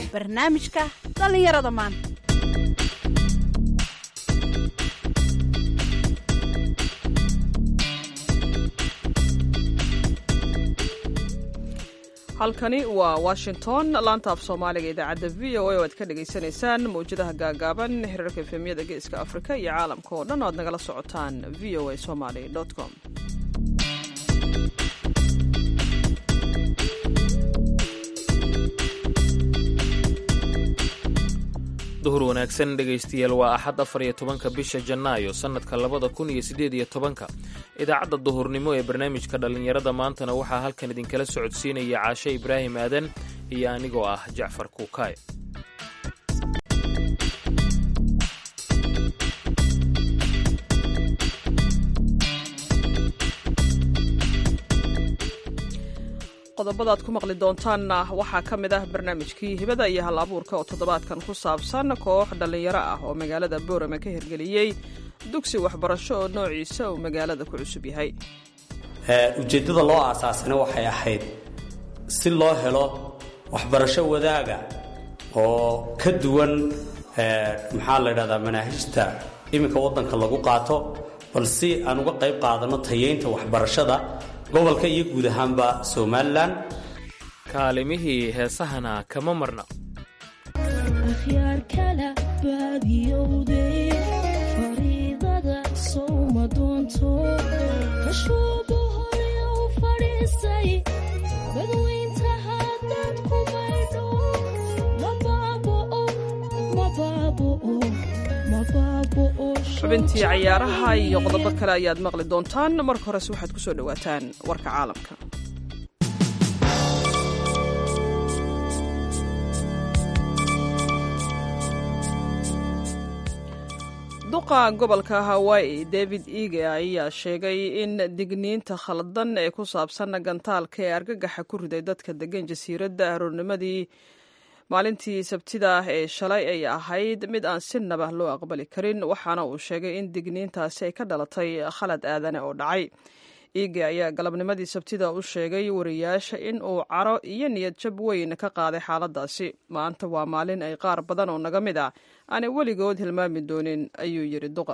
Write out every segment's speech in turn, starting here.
barnaamijka dhallinyarada maanta halkani waa washington laanta af soomaaliga idaacadda v o a oo aad ka dhagaysanaysaan mawjadaha gaagaaban xiriirka efemyada geeska afrika iyo caalamka oo dhan o aad nagala socotaan v o a somaly com duhur wanaagsan dhegaystayaal waa axad afar iyo tobanka bisha janaayo sannadka labada kun iyo siddeed iyo tobanka idaacadda duhurnimo ee barnaamijka dhallinyarada maantana waxaa halkan idinkala socodsiinaya caashe ibraahim aadan iyo anigoo ah jacfar kuukaay qodobadaad ku maqli doontaanna waxaa ka mid ah barnaamijkii hibada iyo hal abuurka oo toddobaadkan ku saabsan koox dhallinyaro ah oo magaalada boorame ka hirgeliyey dugsi waxbarasho oo noociisa uu magaalada ku cusub yahay ujeeddada loo aasaasana waxay ahayd si loo helo waxbarasho wadaaga oo ka duwan maxaa la ydhahdaa manaahijta iminka waddanka lagu qaato bal si aan uga qayb qaadanno tayeynta waxbarashada gobolka iyo guud ahaanba somalilan kaalimihii heesahana kama marna akhyaarkala baadiyowde fariidada sowma doonto kashuubahoyow fadhiisay badweynta haddaad ku maydho xubintii cayaaraha iyo qodobo kale ayaad maqli doontaan marka horese waxaad ku soo dhowaataan warka caalamka duqa gobolka hawaii david ige ayaa sheegay in digniinta khaldan ee ku saabsan gantaalka ee argagaxa ku riday dadka degan jasiiradda aroornimadii maalintii sabtida ee shalay ay ahayd mid aan si nabah loo aqbali karin waxaana uu sheegay in digniintaasi ay ka dhalatay khalad aadane oo dhacay iige ayaa galabnimadii sabtida u sheegay wariyaasha in uu caro iyo niyad jab weyn ka qaaday xaaladaasi maanta waa maalin ay qaar badan oo naga mid ah aanay weligood hilmaami doonin ayuu yidhi duqa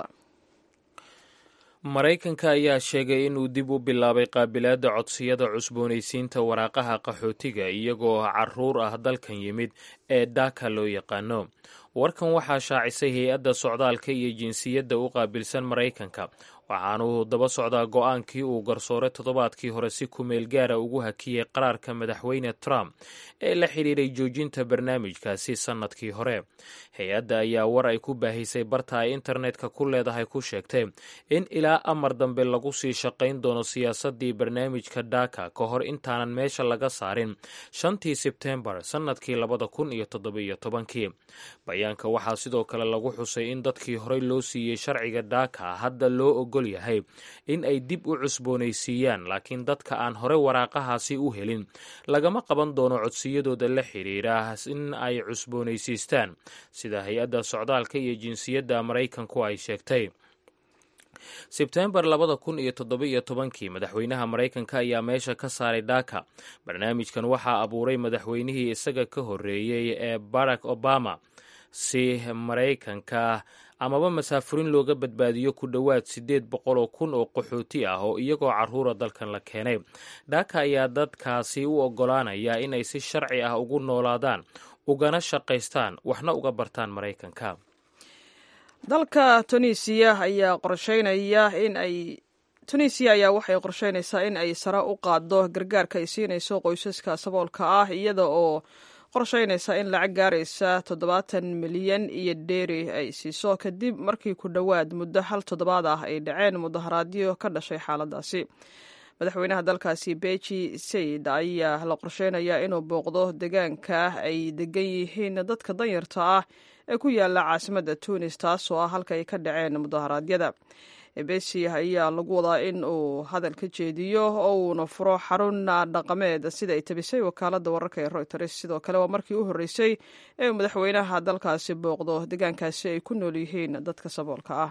maraykanka ayaa sheegay inuu dib u bilaabay qaabilaadda codsiyada cusboonaysiinta waraaqaha qaxootiga iyagoo caruur ah dalkan yimid ee daaka loo yaqaano warkan waxaa shaacisay hay-adda socdaalka iyo jinsiyadda u qaabilsan maraykanka waxaanuu daba socdaa go-aankii uu garsoore toddobaadkii hore si kumeel gaara ugu hakiyey qaraarka madaxweyne trump ee la xidhiiray joojinta barnaamijkaasi sannadkii hore hay-adda ayaa war ay ku baahisay barta ay internetka ku leedahay ku sheegtay in ilaa amar dambe lagu sii shaqayn doono siyaasaddii barnaamijka dhaka ka hor intaanan meesha laga saarin shantii sebtembar sannadkii labada kun iyo toddobiyo tobankii bayaanka waxaa sidoo kale lagu xusay in dadkii horey loo siiyey sharciga dhaka hadda loo ogol yahay in ay dib u cusboonaysiiyaan laakiin dadka aan hore waraaqahaasi u helin lagama qaban doono codsiyadooda la xidhiira in ay cusboonaysiistaan sida hay-adda socdaalka iyo jinsiyadda maraykanku ay sheegtay sebtembar labada kun iyo toddoba-iyo tobankii madaxweynaha maraykanka ayaa meesha ka saaray dhaka barnaamijkan waxaa abuuray madaxweynihii isaga ka horreeyey ee barack obama si maraykanka amaba masaafurin looga badbaadiyo ku dhowaad siddeed boqol oo kun oo qaxooti ah oo iyagoo carruura dalkan la keenay dhaka ayaa dadkaasi u oggolaanaya inay si sharci ah ugu noolaadaan ugana shaqaystaan waxna uga bartaan maraykanka dalka tunisiya ayaa qorsheynaya in ay tunisiya ayaa waxay qorsheynaysaa in ay sare u qaaddo gargaarka ay siinayso qoysaska saboolka ah iyada oo qorsheynaysa in lacag gaaraysa toddobaatan milyan iyo dheeri ay siiso kadib markii ku dhowaad muddo hal toddobaad ah ay dhaceen mudaharaadyo ka dhashay xaaladaasi madaxweynaha dalkaasi beji sayid ayaa la qorsheynayaa inuu booqdo deegaanka ay degan yihiin dadka danyarta ah ee ku yaala caasimadda tunis taasoo ah halka ay ka dhaceen mudaharaadyada besi ayaa lagu wadaa in uu hadal ka jeediyo oo uuna furo xarun dhaqameed sida ay tabisay wakaaladda wararka ee royters sidoo kale waa markii u horreysay ee madaxweynaha dalkaasi booqdo deegaankaasi ay ku nool yihiin dadka saboolka ah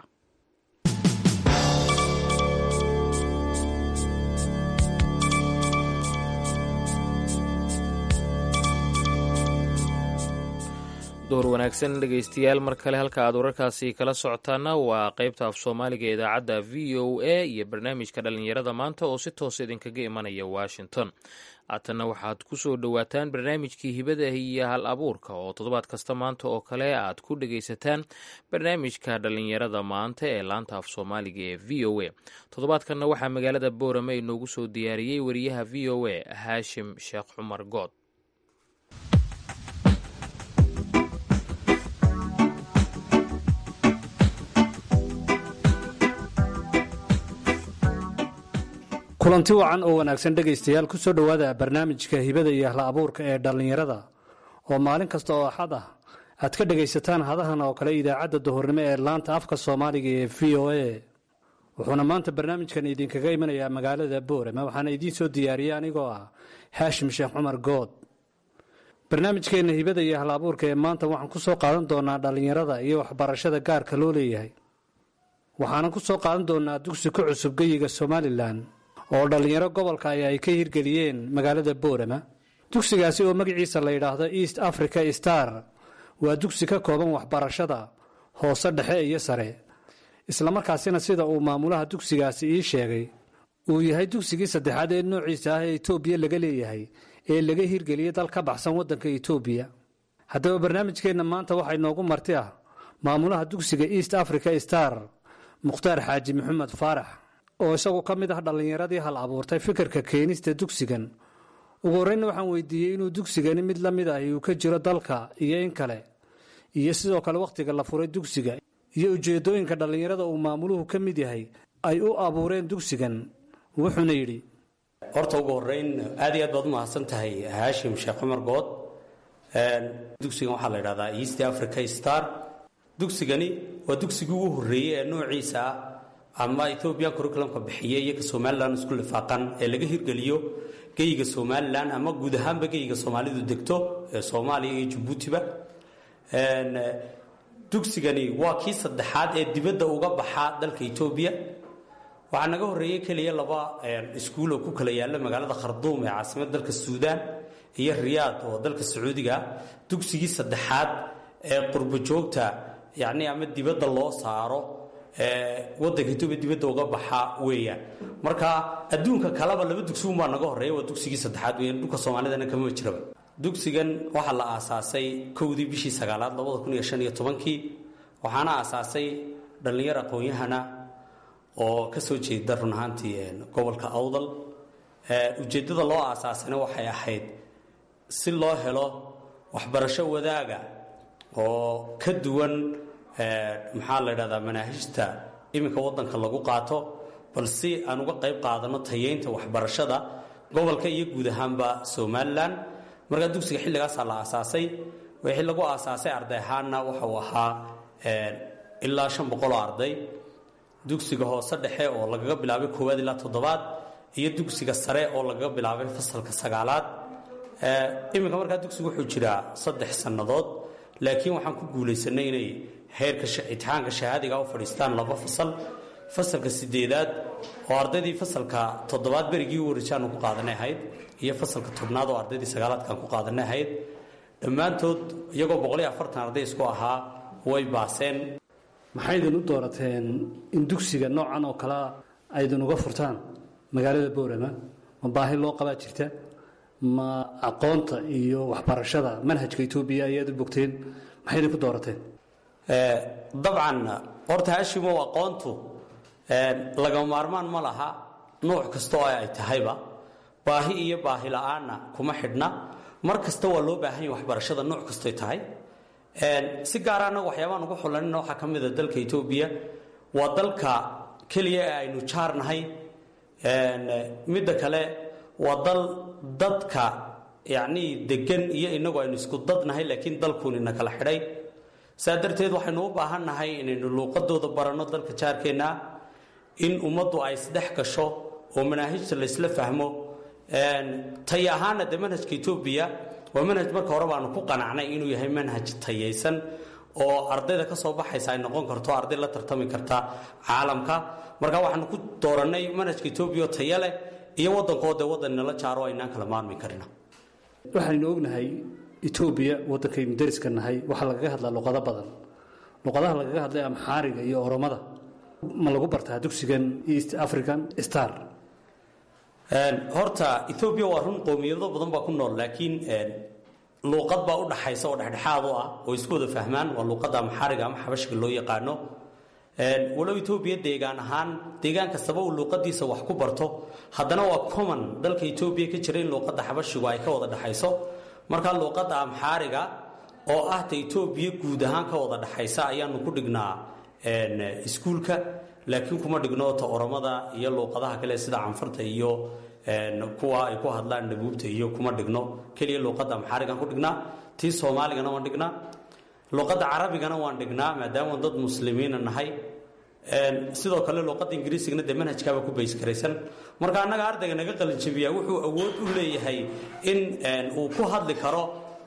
duhur wanaagsan dhegaystayaal mar kale halka aad wararkaasi kala socotaana waa qaybta af soomaaliga ee idaacadda v o a iyo barnaamijka dhallinyarada maanta oo si toos idinkaga imanaya washington haatanna waxaad ku soo dhowaataan barnaamijkii hibada iyo hal abuurka oo toddobaad kasta maanta oo kale aad ku dhegaysataan barnaamijka dhallinyarada maanta ee laanta af soomaaliga ee v o a toddobaadkanna waxaa magaalada boorame inoogu soo diyaariyey wariyaha v o a haashim sheekh cumar good kulanti wacan oo wanaagsan dhegaystayaal ku soo dhowaada barnaamijka hibada iyo hla abuurka ee dhallinyarada oo maalin kasta oo axad ah aad ka dhegaysataan hadahan oo kale idaacadda duhurnimo ee laanta afka soomaaliga ee v o a wuxuuna maanta barnaamijkan idinkaga imanayaa magaalada boorama waxaana idiin soo diyaariyey anigoo ah haashim sheekh cumar good barnaamijkeenna hibada iyo hal abuurka ee maanta waxaan ku soo qaadan doonaa dhallinyarada iyo waxbarashada gaarka loo leeyahay waxaanan ku soo qaadan doonaa dugsi ku cusub geyiga somalilan oo dhallinyaro gobolka ay ay ka hirgeliyeen magaalada boorama dugsigaasi oo magaciisa la yidhaahdo east africa star waa dugsi ka kooban waxbarashada hoose dhexe iyo sare islamarkaasina sida uu maamulaha dugsigaasi ii sheegay uu yahay dugsigii saddexaad ee noociisa ah ee etoobiya laga leeyahay ee laga hirgeliyey dal ka baxsan waddanka etoobiya haddaba barnaamijkeenna maanta waxaa inoogu marti ah maamulaha dugsiga east africa star mukhtaar xaaji maxamed faarax oo isagu ka mid ah dhallinyaradii hal abuurtay fikirka keenista dugsigan ugu horreynna waxaan weydiiyey inuu dugsigani mid la mid ahi uu ka jiro dalka iyo in kale iyo sidoo kale wakhtiga la furay dugsiga iyo ujeeddooyinka dhallinyarada uu maamuluhu ka mid yahay ay u abuureen dugsigan wuxuuna yidhi horta ugu horeyn aad iyo aad baad u mahadsan tahay haashim sheekh cumar good dugsigan waxaa la yidhahdaa east africa star dugsigani waa dugsigii ugu horreeyey ee noociisa ah ama ethoobian curriculumka bixiyey iyo ka somalilan isku lifaaqan ee laga hirgeliyo geyiga somalilan ama guud ahaanba geyiga soomaalidu degto ee soomaaliya iyo jabuutiba dugsigani waa kii saddexaad ee dibadda uga baxaa dalka etoobiya waxaa naga horreeyey keliya laba iskuul oo ku kala yaalla magaalada kharduum ee caasimada dalka suudaan iyo riyaad oo dalka sacuudiga dugsigii saddexaad ee qurbo joogta yacni ama dibadda loo saaro wadanka etoobiya dibadda uga baxa weeyaan marka adduunka kaleba laba dugsi unbaa naga horreeya waa dugsigii saddexaad weeyaan dhulka soomaalidana kama jiraba dugsigan waxaa la aasaasay kowdii bishii sagaalaad labada kun iyo shan iyo tobankii waxaana aasaasay dhallinyar aqoon-yahana oo ka soo jeeda run ahaantii gobolka awdal ujeeddada loo aasaasayna waxay ahayd si loo helo waxbarasho wadaaga oo ka duwan maxaa la ydhahdaa manaahijta iminka wadanka lagu qaato bal si aan uga qayb qaadano tayeynta waxbarashada gobolka iyo guud ahaanba somalilan markaa dugsiga xilligaasaa la aasaasay wixii lagu aasaasay arday ahaanna waxa uu ahaa ilaa shan boqoloo arday dugsiga hoose dhexe oo lagaga bilaabay koowaad ilaa toddobaad iyo dugsiga sare oo lagaga bilaabay fasalka sagaalaad iminka markaa dugsigu wuxuu jiraa saddex sannadood laakiin waxaan ku guulaysanay inay heerka itixaanka shahaadiga u fadhiistaan laba fasal fasalka sideedaad oo ardaydii fasalka toddobaad berigii u warijaanu ku qaadanay ahayd iyo fasalka tobnaad oo ardaydii sagaalaadkaan ku qaadanay ahayd dhammaantood iyagoo boqoliyo afartan arday isku ahaa way baaseen maxaydin u doorateen in dugsiga noocan oo kalea aydin uga furtaan magaalada boorama ma baahi loo qabaa jirta ma aqoonta iyo waxbarashada manhajka etoobiya ayaad u bogteen maxaydin ku doorateen dabcan horta haashimow aqoontu lagama maarmaan ma laha nuuc kasta oo ay tahayba baahi iyo baahi la-aanna kuma xidhna mar kasta waa loo baahan yahy waxbarashada nuuc kastoy tahay si gaara annaga waxyaabaan ugu xulanina waxaa ka mida dalka etoobiya waa dalka keliya ee aynu jaarnahay midda kale waa dal dadka yacnii degan iyo inagu aynu isku dadnahay laakiin dalkuunina kala xidhay saa darteed waxaynu u baahan nahay inaynu luuqadooda baranno dalka jaarkeenna in ummaddu ay isdhex gasho oo manaahijta laysla fahmo tay ahaana dee manhajka etoobiya waa manhaj marka hore baanu ku qanacnay inuu yahay manhaj tayaysan oo ardayda ka soo baxaysa ay noqon karto arday la tartami karta caalamka marka waxaanu ku doorannay manhajka etoobiya oo taya leh iyo waddankoo dee waddan nala jaaro aynaan kala maarmi karina waxaynu ognahay etoobiya waddankaynu deriska nahay waxaa lagaga hadlaa luqado badan luqadaha lagaga hadlay amxaariga iyo oromada ma lagu bartaa dugsigan east african star horta ethoobiya waa run qowmiyado badan baa ku nool laakiin luuqad baa u dhaxaysa oo dhexdhexaad u ah oo isku wada fahmaan waa luuqadda amxaariga ama xabashiga loo yaqaano walow etoobiya deegaan ahaan deegaan kastaba uu luuqadiisa wax ku barto haddana waa common dalka etoobiya ka jira in luuqadda xabashigu ay ka wada dhexayso markaa luuqadda amxaariga oo ah ta etoobiya guud ahaan ka wada dhexaysa ayaanu ku dhignaa iskuulka laakiin kuma dhigno ta oromada iyo luuqadaha kale sida canfarta iyo kuwa ay ku hadlaan dhabuubta iyo kuma dhigno keliya luuqadda amxaarigaan ku dhignaa tii soomaaligana waan dhignaa luuqadda carabigana waan dhignaa maadaama dad muslimiina nahay sidoo kale luuqadda ingiriisigana dee manhajkaaba ku bayskaraysan marka annaga ardayga naga qalinjabiyaa wuxuu awood u leeyahay in uu ku hadli karo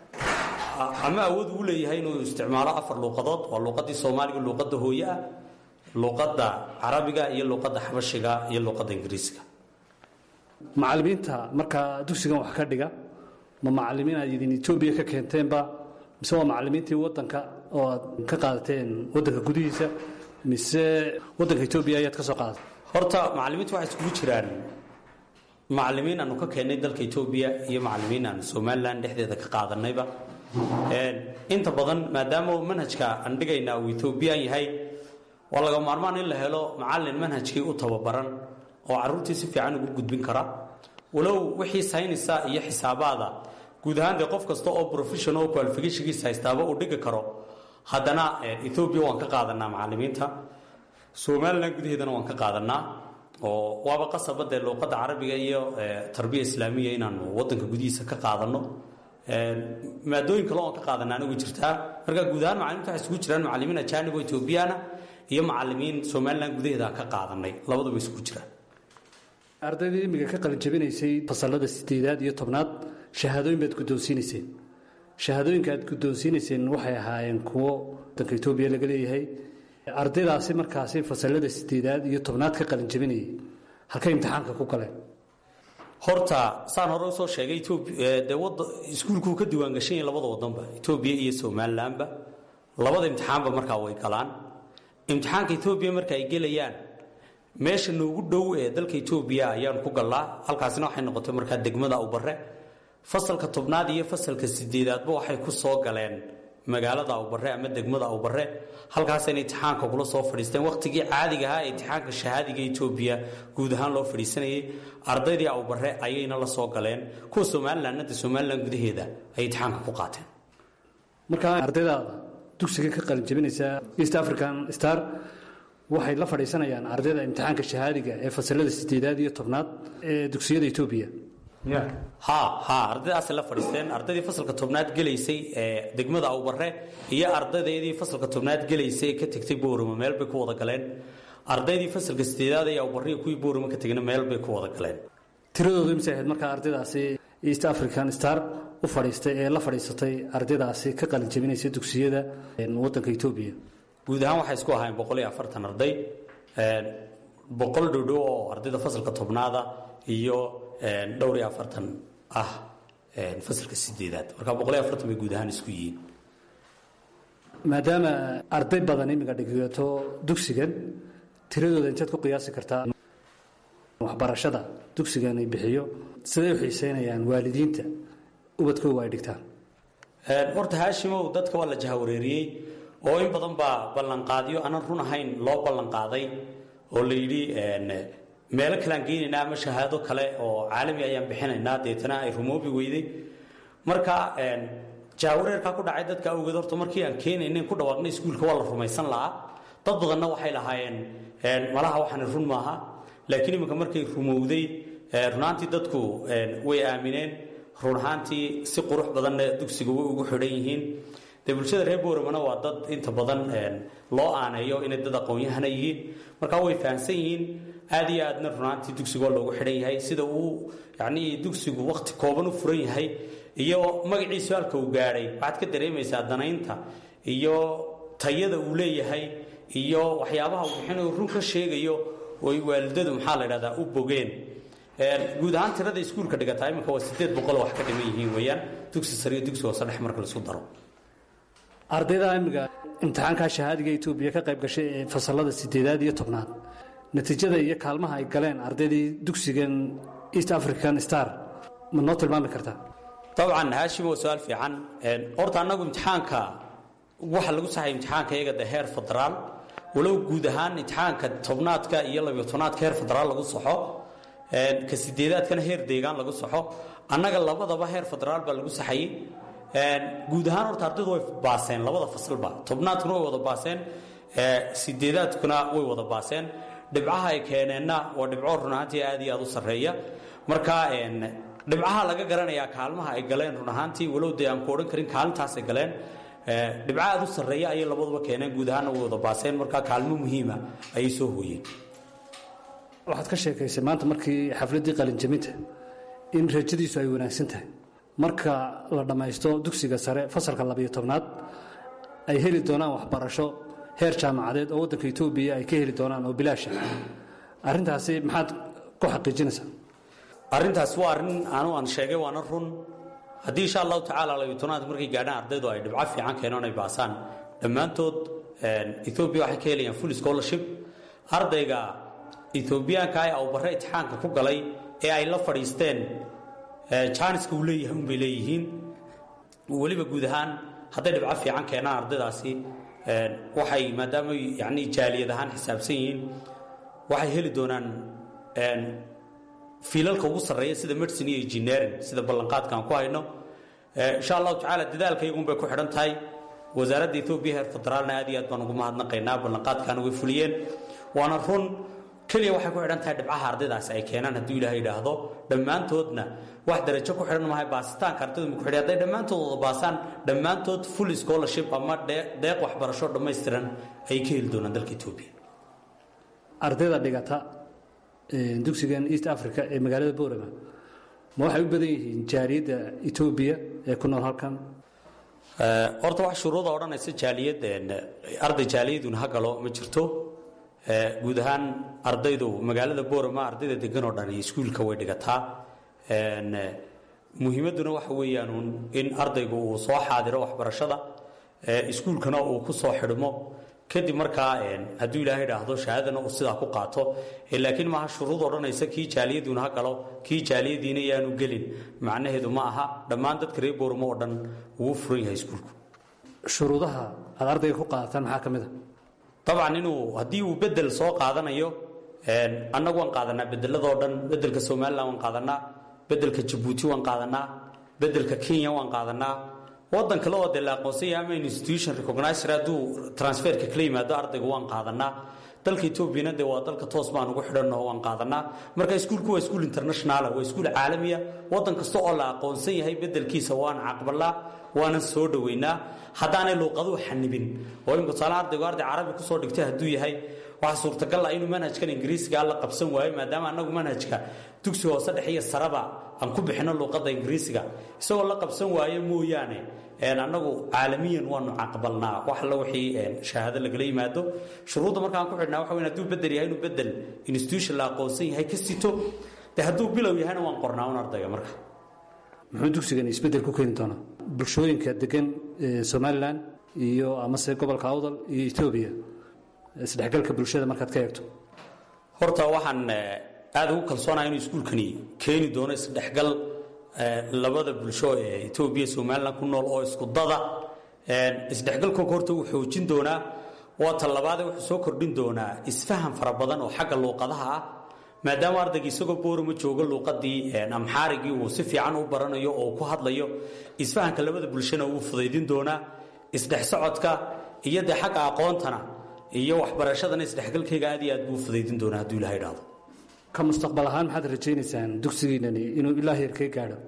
ama awood uu leeyahay inuu isticmaalo afar luuqadood waa luuqadii soomaaliga luuqadda hooye ah luuqadda carabiga iyo luuqadda xabashiga iyo luuqadda ingiriisiga macallimiinta markaa dugsigan wax ka dhiga ma macallimiin aad idin etoobiya ka keenteenba mise waa macallimiintii waddanka oo aad ka qaadateen waddanka gudihiisa mise waddanka etoobiya ayaad ka soo qaadatay horta macallimiintu waxay iskugu jiraan macallimiin aanu ka keennay dalka etoobiya iyo macallimiin aanu somalilan dhexdeeda ka qaadanayba inta badan maadaama manhajka aan dhigaynaa uu etoobiyaan yahay waa laga maarmaan in la helo macallin manhajkii u tababaran oo caruurtii si fiican ugu gudbin kara walow wixii saynisa iyo xisaabaada guud ahaan dee qof kasta oo professional qualificationkiisa haystaaba uu dhigi karo haddana ethoobia waan ka qaadanaa macallimiinta somalilan gudaheedana waan ka qaadanaa oo waaba qasaba dee luuqadda carabiga iyo tarbiya islaamiya inaanu wadanka gudihiisa ka qaadano maadooyin kale oan ka qaadanaana way jirtaa marka guud ahaan macalimiinta waxay isugu jiraan macallimiin ajaanib oo ethoobiyaana iyo macallimiin somalilan gudaheeda ka qaadanay labaduba isugu jiraan ardaydii imiga ka qalin jabinaysay fasalada sideedaad iyo tobnaad shahaadooyin baad guddoonsiinayseen shahaadooyinka aad guddoonsiinayseen waxay ahaayeen kuwo wadanka etoobiya laga leeyahay ardaydaasi markaasi fasalada sideedaad iyo tobnaad ka qalin jabinayay halkay imtixaanka ku galeen horta saan hore usoo sheegay dee wada iskuulkuu ka diiwaangashan yahay labada wadanba etoobiya iyo somalilanba labada imtixaanba markaa way galaan imtixaanka etoobiya marka ay gelayaan meesha noogu dhow ee dalka etoobiya ayaan ku gallaa halkaasina waxay noqotay markaa degmada awbare fasalka tobnaad iyo fasalka sideedaadba waxay ku soo galeen magaalada awbare ama degmada awbare halkaasayna imtixaanka kula soo fadhiisteen wakhtigii caadiga ahaa ee imtixaanka shahaadiga etoobiya guud ahaan loo fadhiisanayay ardaydii awbare ayayna la soo galeen kuwa somalilanna de somalilan gudaheeda ay imtixaanka ku qaateen markaa ardaydaada dugsiga ka qalin jabinaysa east african star waxay la fadhiisanayaan ardayda imtixaanka shahaadiga ee fasalada sideedaad iyo tobnaad ee dugsiyada etoobiya ha ha ardaydaasay la fadhiisteen ardaydii fasalka tobnaad gelaysay ee degmada awbare iyo ardaydeedii fasalka tobnaad gelaysay ee ka tegtay boorama meel bay ku wada galeen ardaydii fasalka sideedaad ee awbare iyo kuwii boorama ka tegna meel bay ku wada galeen tiradoodu imise ahayd markaa ardaydaasi east african star u fadhiistay ee la fadhiisatay ardaydaasi ka qalin jabinaysa dugsiyada wadanka etoobiya guud ahaan waxay isku ahaayeen boqol iyo afartan arday boqol dhodhow oo ardayda fasalka tobnaada iyo dhowr iyo afartan ah fasalka sideedaad marka boqol iyo afartan bay guud ahaan isku yihiin maadaama arday badan imiga dhigato dugsigan tiradooda inteed ku qiyaasi kartaa waxbarashada dugsigan ay bixiyo siday u xiiseynayaan waalidiinta ubadkooga ay dhigtaan horta haashimow dadka waa la jahawareeriyey oo in badan baa ballanqaadyo aanan run ahayn loo ballanqaaday oo la yidhi meelo kaleaan geynaynaa ama shahaado kale oo caalami ayaan bixinaynaa deetana ay rumoobi weyday marka jahawareerkaa ku dhacay dadka awgeed horta markii aan keenaynin ku dhawaaqnay iskuulka waa la rumaysan lahaa dad badanna waxay lahaayeen malaha waxaani run maaha laakiin iminka markay rumowday runaantii dadku way aamineen run ahaantii si qurux badanna dugsiga way ugu xidhan yihiin dee bulshada reer booramana waa dad inta badan loo aaneeyo inay dad aqoon-yahana yihiin markaa way fahamsan yihiin aad iyo aadna runaantii dugsigu waa loogu xidhan yahay sida uu yacnii dugsigu wakhti kooban u furan yahay iyo magaciisu halka uu gaadhay waxaad ka dareemaysaa danaynta iyo tayada uu leeyahay iyo waxyaabaha uu bixinayo run ka sheegayo oy waalidadu maxaa la dhahdaa u bogeen guud ahaan tirada iskuulka dhigataa iminka waa sideed boqol wax ka dhiman yihiin weeyaan dugsi sare iyo dugsi hoose dhex marka laisku daro ardayda imiga imtixaankaa shahaadiga etoobiya ka qayb gashay ee fasalada sideedaad iyo tobnaad natiijada iyo kaalmaha ay galeen ardaydii dugsigan east african star ma noo tilmaami kartaa dabcan haashim waa su-aal fiican horta annagu imtixaanka waxa lagu saxay imtixaanka iyaga de heer federaal walow guud ahaan imtixaanka tobnaadka iyo labiyo tobnaadka heer federaal lagu saxo ka sideedaadkana heer deegaan lagu saxo annaga labadaba heer federaal baa lagu saxayey guud ahaan horta ardaydu way baaseen labada fasalba tobnaadkuna way wada baaseen sideedaadkuna way wada baaseen dhibcaha ay keeneenna waa dhibco run ahaantii aad iyo aad u sarreeya marka dhibcaha laga garanayaa kaalmaha ay galeen run ahaantii walow dee aan ku odhan karin kaalintaasay galeen dhibco aad u sarreeya ayay labaduba keeneen guud ahaanna way wada baaseen marka kaalmo muhiima ayay soo hooyeen waxaad ka sheekaysay maanta markii xafladdii qalinjaminta in rajadiisu ay wanaagsan tahay marka la dhammaysto dugsiga sare fasalka labiyo tobnaad ay heli doonaan waxbarasho heer jaamacadeed oo waddanka etoobiya ay ka heli doonaan oo bilaasha arrintaasi maxaad ku xaqiijinaysaa arrintaas waa arrin anu aan sheegay waana run haddii insha allahu tacaala labiyo tobnaad markay gaadhaan ardaydu ay dhibco fiican keenaan ay baasaan dhammaantood etoobiya waxay ka helayaan full scholarship ardayga etoobiyaanka ah uu barre imtixaanka ku galay ee ay la fadhiisteen jaaniska uu leeyahay unbay leeyihiin weliba guud ahaan hadday dhibco fiican keenaan ardaydaasi waxay maadaama yani jaaliyad ahaan xisaabsan yihiin waxay heli doonaan fiilalka ugu sarreeya sida medicine iyo engineering sida ballanqaadka aan ku hayno insha allahu tacaala dadaalka iyagunbay ku xidhan tahay wasaaradda etoobiya heer federaalna aad iyo aad baan ugu mahadnaqaynaa ballanqaadkaana way fuliyeen waana run keliya waxay ku xidhan tahay dhibcaha ardaydaasi ay keenaan hadduu ilaahay yidhaahdo dhammaantoodna wax darajo ku xidhan mahay baasitaanka ardaydu ma ku xidhan hadday dhammaantood wada baasaan dhammaantood full scholarship ama deeq waxbarasho dhammaystiran ayay ka heli doonaan dalka etoobiya ardayda dhigata dugsigan east africa ee magaalada boorama ma waxay u badan yihiin jaariyadda etoobiya ee ku nool halkan horta wax shuruuda odhanaysa jaaliyad arday jaaliyaduna ha galo ma jirto guud ahaan ardaydu magaalada boorama ardayda degan oo dhan iskuulka way dhigataa muhiimadduna waxa weeyaan in ardaygu uu soo xaadiro waxbarashada iskuulkana uu ku soo xidhmo kadib markaa hadduu ilaahay idhaahdo shahaadana uu sidaa ku qaato laakiin maaha shuruud odhanaysa kii jaaliyaduna ha galo kii jaaliyadiina yaanu gelin macnaheedu ma aha dhammaan dadka reer booramo oo dhan wuu furan yahay iskuulku shuruudaha aad ardayga ku qaadataan maxaa ka mid a dabcan inuu haddii uu bedel soo qaadanayo annagu waan qaadanaa bedeladoo dhan bedelka somalilan waan qaadanaa bedelka jabuuti waan qaadanaa bedelka kenya waan qaadanaa wadan kale oo dee la aqoonsan yahay ama institution recognizer hadduu transferka kala yimaado ardayga waan qaadanaa dalka etoobiyana dee waa dalka toos baan ugu xidhanno waan qaadanaa marka iskuulku waa iskuul internationala waa iskuul caalamiya wadan kasta oo la aqoonsan yahay bedelkiisa waan caqbalaa waanan soo dhoweynaa haddaanay luuqaduhu xanibin oo imika tusaale ardaygu arday carabi kusoo dhigtay hadduu yahay waxaa suurtagal ah inuu manhajkan ingiriisiga la qabsan waayo maadaama annagu manhajka dugsi hoose dhexe iyo saraba aan ku bixino luuqadda ingiriisiga isagoo la qabsan waayo mooyaane annagu caalamiyan waanu caqbalnaa wax alla wixii shahaado lagala yimaado shuruudda markaan ku xidhnaa waxa weyn hadduu bedel yahay inuu bedel institution la aqoonsan yahay ka sito dee hadduu bilow yahayna waan qornaa un ardayga marka muxuu dugsigan isbeddel ku keeni doonaa bulshooyinka degan somalilan iyo amase gobolka awdal iyo etoobiya isdhexgalka bulshada markaad ka eegto horta waxaan aada ugu kalsoonaha inuu iskuulkani keeni doono isdhexgal labada bulsho ee etoobiya somalilan ku nool oo isku dada isdhexgalkooga horta wuu xoojin doonaa waa ta labaade wuxuu soo kordhin doonaa isfaham fara badan oo xagga luuqadaha ah maadaama ardayga isagoo boorama joogo luuqadii amxaarigii uu si fiican u baranayo oo ku hadlayo isfahanka labada bulshana wuu fudaydin doonaa isdhex socodka iyo dee xagga aqoontana iyo waxbarashadana isdhexgalkayga aad iyo aad buu fudaydin doonaa hadduu ilaha idhaahdo ka mustaqbal ahaan maxaad rajaynaysaan dugsigiinani inuu ilaa heerkee gaadho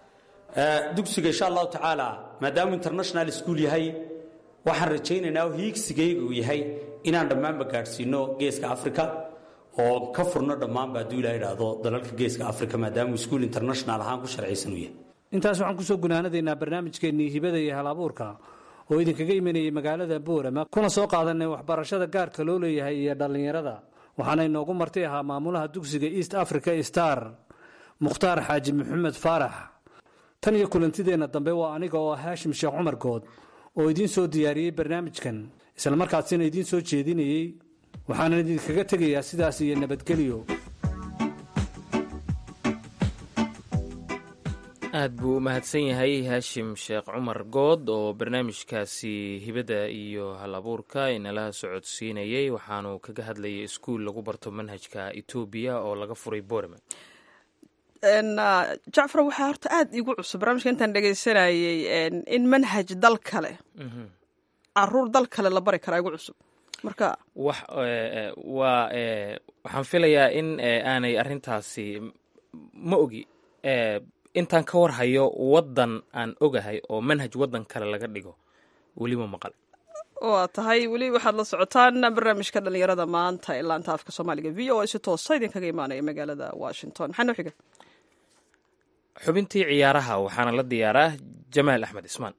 dugsiga insha allahu tacaala maadaamuu international school yahay waxaan rajaynaynaa oo hiigsigayga uu yahay inaan dhammaanba gaadhsiino geeska africa oo ka furno dhammaanba hadduu ilaha idhaahdo dalalka geeska africa maadaamuu iskuul international ahaan ku sharcaysan uu yahay intaas waxaan kusoo gunaanadaynaa barnaamijkeennii hibada iyo hal abuurka oo idinkaga imanayay magaalada boorama kuna soo qaadanay waxbarashada gaarka loo leeyahay iyo dhallinyarada waxaana inoogu marti ahaa maamulaha dugsiga east africa star mukhtaar xaaji maxamed faarax tan iyo kulantideenna dambe waa aniga oo haashim sheekh cumar good oo idiin soo diyaariyey barnaamijkan islamarkaasina idiin soo jeedinayey waxaanan idinkaga tegayaa sidaas iyo nabadgelyo aad buu u mahadsan yahay haashim sheekh cumar good oo barnaamijkaasi hibada iyo hal abuurka inala socodsiinayey waxaanu kaga hadlayay iskuul lagu barto manhajka etoobiya oo laga furay boreman jacfar waxaa horta aada iigu cusub barnaamijka intaan dhegaysanayey in manhaj dal kale caruur dal kale la bari karaa igu cusub marka wax waa waxaan filayaa in aanay arrintaasi ma ogi intaan ka war hayo waddan aan ogahay oo manhaj waddan kale laga dhigo weli ma maqal waa tahay weli waxaad la socotaan barnaamijka dhalinyarada maanta ee laanta afka soomaaliga v o a si toosa idinkaga imaanaya magaalada washington maxaa noo xiga xubintii ciyaaraha waxaana la diyaaraa jamaal axmed ismaan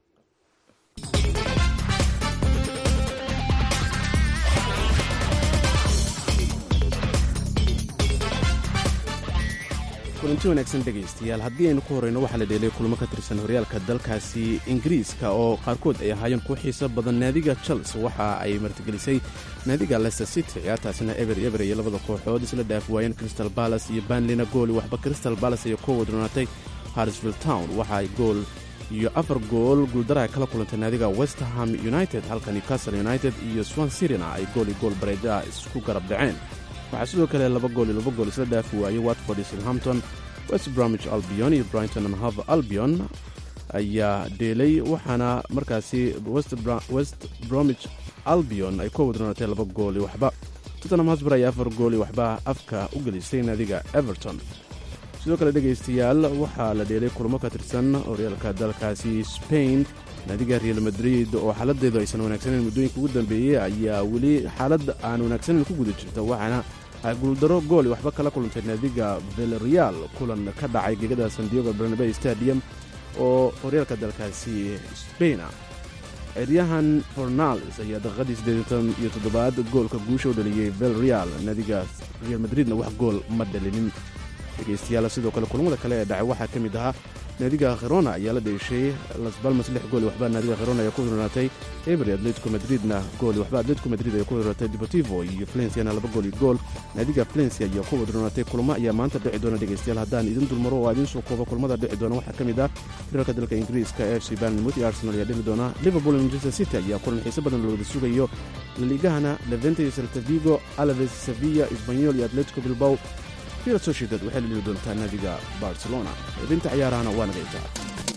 kulanti wanaagsan dhegaystayaal haddii aynu ku horrayno waxaa la dheelay kulamo ka tirsan horyaalka dalkaasi ingiriiska oo qaarkood ay ahaayeen ku xiiso badan naadiga chelsea waxa ay martigelisay naadiga leicester city ciyaartaasina eber eber iyo labada kooxood isla dhaaf waayeen crystal balas iyo banlina gooli waxba crystal balas ayaa ku wadronaatay harsvill town waxa ay gool iyo afar gool guuldaraha kala kulantay naadiga westerham united halka newcastle united iyo swan sirina ay gool iyo gool bareeda isku garab dhaceen waxaa sidoo kale laba gool iyo laba gool isla dhaafi waayey watford iyo southampton west bromwich albion iyo brighton and hove albion ayaa dheelay waxaana markaasi west bromwich albion ay ku wadroonatay laba gool iyo waxba tottenham hosber ayaa afar gool iyo waxba afka u gelisay naadiga everton sidoo kale dhegaystayaal waxaa la dheelay kulamo ka tirsan horyaalka dalkaasi spain naadiga real madrid oo xaaladeedu aysan wanaagsaneyn muddooyinka ugu dambeeyey ayaa weli xaalad aan wanaagsaneyn ku guda jirta waxaana guuldaro gooli waxba kala kulantay naadiga vilreal kulan ka dhacay gegada san diego barnabe stadium oo horyaalka dalkaasi spaina ciryahan fornales ayaa daqiiqadii siddeetan iyo toddobaad goolka guusha u dhaliyey vilreal naadiga real madridna wax gool ma dhalinin dhegaystayaal sidoo kale kulamada kale ee dhacay waxaa ka mid ahaa naadiga khirona ayaa la dheeshay las balmas lix gooli waxba naadiga khirona ayaa ku hurnaatay ebery atletico madridna gooli waxba atletico madrid ayaa ku hurnaatay deportivo iyo valenciana laba gool iyo gool naadiga valencia ayaa ku hurnaatay kulamo ayaa maanta dhici doona dhegaystayaal haddaan idin dulmaro oo idiin soo koobo kulamada dhici doona waxaa ka mid ah hirarka dalka ingiriiska f c barnmouth iyo arsenal ayaa dhili doona liverpool iyo manchester city ayaa kulan xiise badan looda sugayo laliigahana levente iyo celta vigo alaves sevilla isbanyol iyo atletico bilbao real sociedad waxay la dhili doontaa naadiga barcelona xubinta ciyaarahana waa naga intaa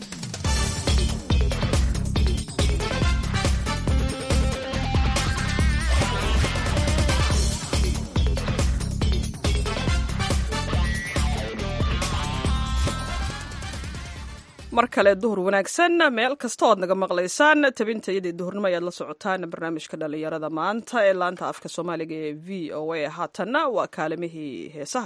mar kale duhur wanaagsan meel kasta oad naga maqlaysaan tabinta iyadii duhurnimo ayaad la socotaan barnaamijka dhalinyarada maanta ee laanta afka soomaaliga ee v o a haatanna waa kaalimihii heesaha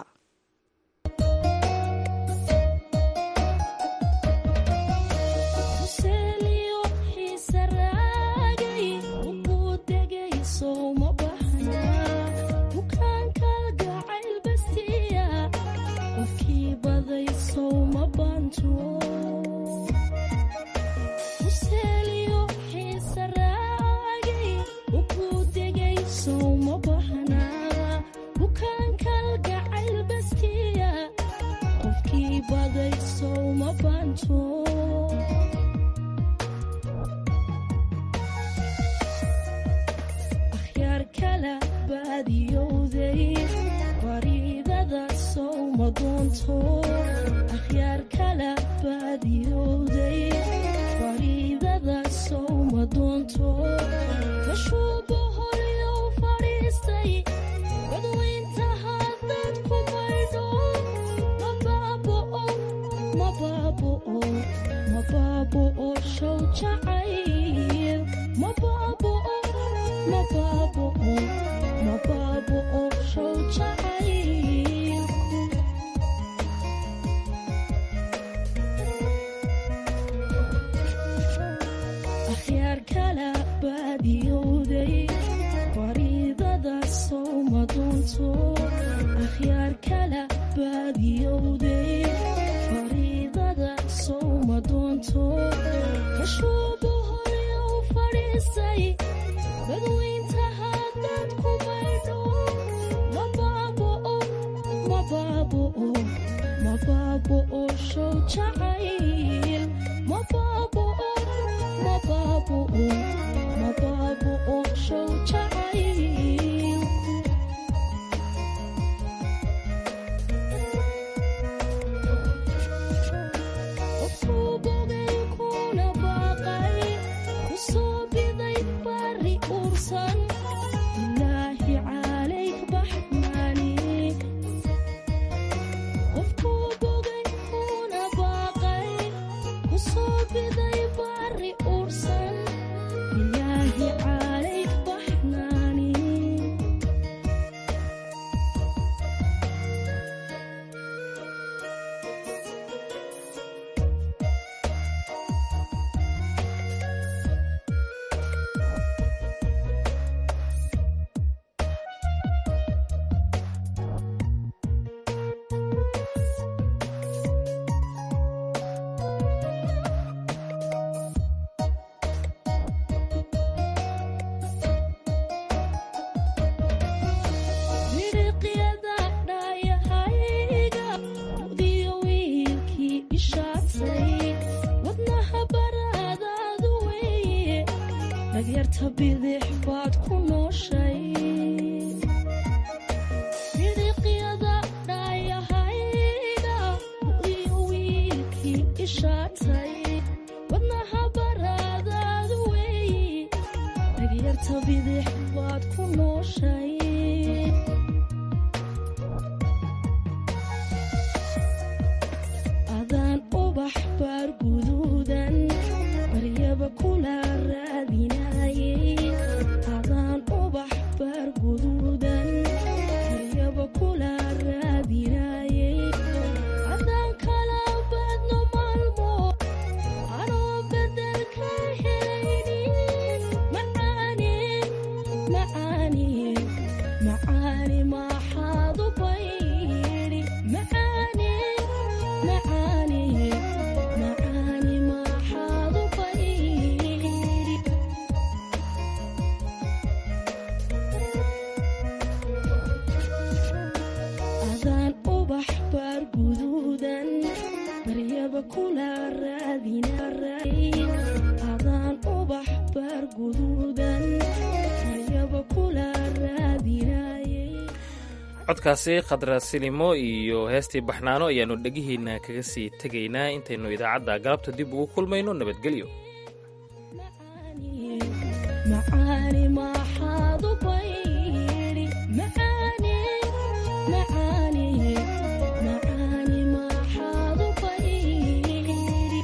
akhyaar kala baadiyowday gashuubu horya u fadhiisay badweynta haddaad ku maydho mabaaboo mabaaboo mabaaboo show jacayl mabaaboo mabaaboo mabaaboo show jacayl qofkuu bogay kuna baaqay ku soo biday bari ursan ilaahi calayk baxnaani qofkuu bogay kuna baaqay ku soo biday bari ursan ilaahi calayk baxnaani midhiqyada dhaayahayga mudiyo wiilkii ishaatay wadnaha baraadaadu weeye dhagyarta bidix baad ku nooshay midhiqyada dhaayahayga mudiyo wiilkii ishaatay wadnaha baraadaadu weeye dhagyarta bidix baad ku nooshay adaan ubax baar guduudan baryaba kula raadinayay adaan ubax baar guduudan baryaba kula raadinayay adaan kala badno maalmo anoo bedelka helaynin macaane macaane macaane maxaad u baydhi macaane macaane macaane maxaad u baydhi adaan ubax baar guduudan baryaba kula raadinay adaan ubax baar guduudan baryaba kula raadinayay codkaasi khadra silimo iyo heestii baxnaano ayaannu dhegihiinna kaga sii tegaynaa intaynu idaacadda galabta dib ugu kulmayno nabadgelyo macaane maxaad u baydhi macaane macaane macaane maxaad u baydhi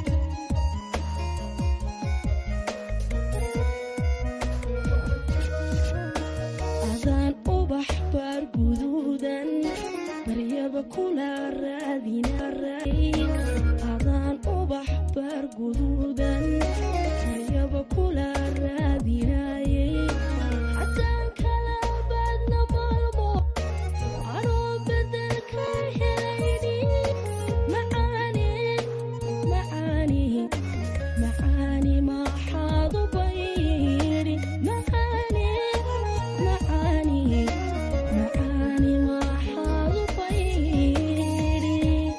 adaan ubax baar guduudan baryaba kula raadinay adaan ubax baar guduudan baryaba kula raadinayay haddaan kala badna maalmo anoo bedelka helaynin macaane macaane macaane maxaad u baydhi macaane macaane macaane maxaad u baydhi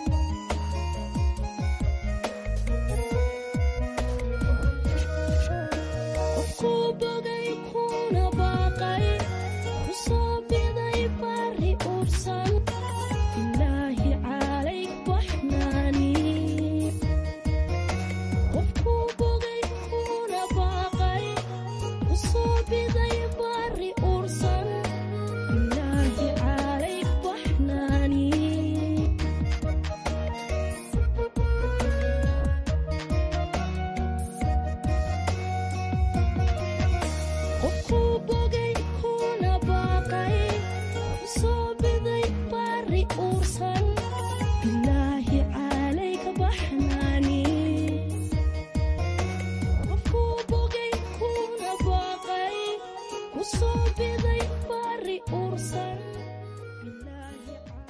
qofkuu bogay kuna baaqay ku soo biday bari ursan ilaahi calayk baxnaani qofkuu bogay kuna baaqay ku soo biday bari ursan ilaahi calayk baxnaani qofkuu bogay kuna baaqay ku soo biday bari ursan